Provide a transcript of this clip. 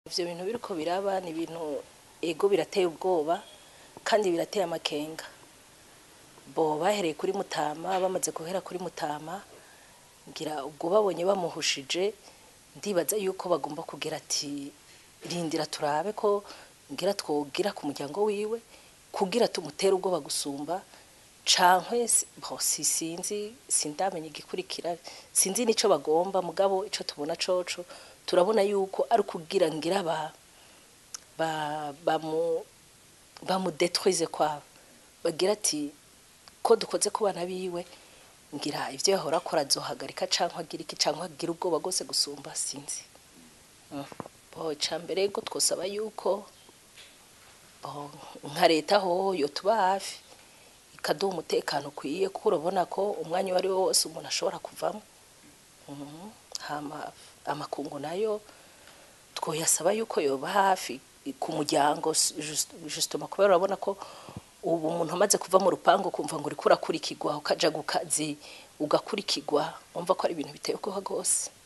ivyo bintu biriko biraba ni ibintu ego birateye ubwoba kandi birateye amakenga bo bahereye kuri mutama bamaze guhera kuri mutama ngira ubwo babonye bamuhushije ndibaza yuko bagomba kugira ati rindira turabe ko ngira twogira ku muryango wiwe kugira tumutere ubwoba gusumba cankwe si- bo si sinzi sindamenya igikurikira sinzi nico bagomba mugabo ico tubona coco turabona yuko ari kugira ngira ba ba bamu bamudetruise kwabo bagira ati ko dukoze ku bana biwe ngira ivyo yahora akora azohagarika canke agira iki canke agira ubwoba bwose gusumba sinzi Mm. bo icambere ko twosaba yuko bo nka leta ho yotuba hafi ikaduha umutekano ukwiye kuko urabona ko umwanya uwo ari wo wose umuntu ashobora kuvamo Mhm. hama amakungu nayo twoyasaba yuko yoba hafi ku muryango just- justement kubera urabona ko ubu umuntu amaze kuva mu rupangu kumva ngo uriko urakurikirwa ukaja ku kazi ugakurikirwa umva ko ari ibintu biteye ubwoba rwose